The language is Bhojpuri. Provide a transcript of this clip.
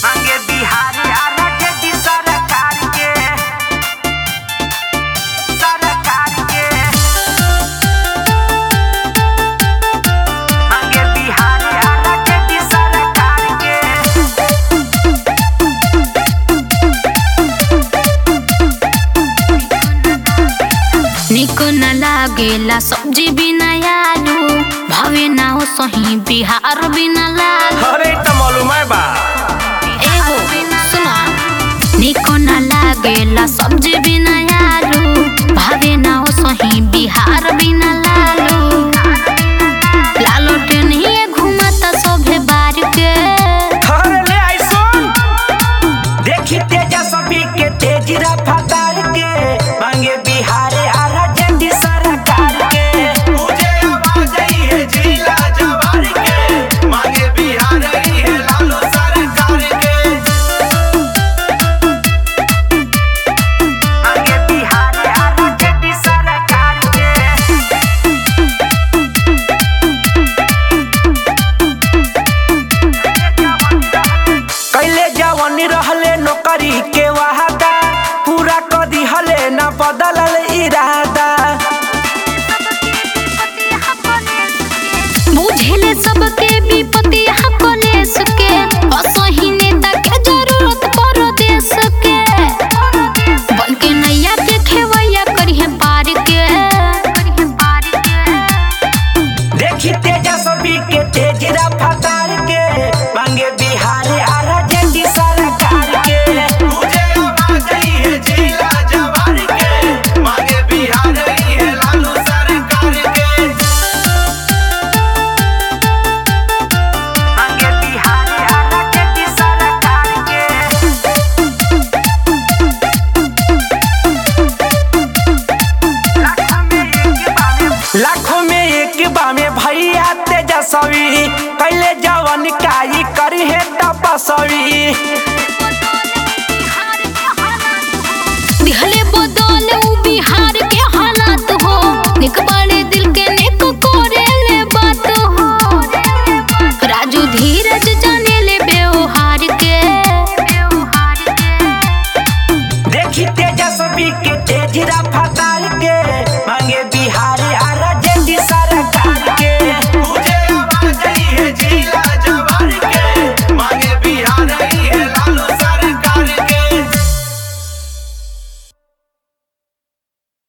मांगे बिहार आरजेडी सरकार के सरकार के मांगे बिहार आरजेडी सरकार के निको न लागेला सब्जी बिना आलू भवे ना हो सही बिहार बिना लालू अरे त मालूम है बा एगो सुना निको न लागेला सब्जी बिना आलू भवे ना हो सही बिहार बिना लालू लालो टेनिए घुमाता सभे बार के अरे ले आई सुन देखी तेजस्वी के तेज रफ्तार के मांगे बिहार आरजेडी सरकार के मुझे आवाज आई है जिला जवार के मांगे बिहार आई है लालू सरकार के मांगे बिहार आरजेडी सरकार के कैले जवान रहले नौकरी के वादा पूरा कर दिहले न बदलल इरादा बुझेले सबके विपत्ति यहाँ कलेस के असही नेता के जरूरत परो देश के बन के नैया के खेवैया करिहे पार के देखी तेजस्वी के तेज रफ्तार के मांगे बिहार आरजेडी सरकार के मुझे आवाज आई है जिला जवार के मांगे बिहार आई है लालू सरकार के मांगे बिहार आरजेडी सरकार के लाखों में एक बामे भैया तेजस्वी कैले जवन काई करी है तपस्वी दिहले बदल उ बिहार के हालात हो निक बड़े दिल के नेक करे ले बात हो राजू धीरज जाने ले व्यवहार के देखी तेजस्वी के तेज रफ्तार के मांगे बिहार आर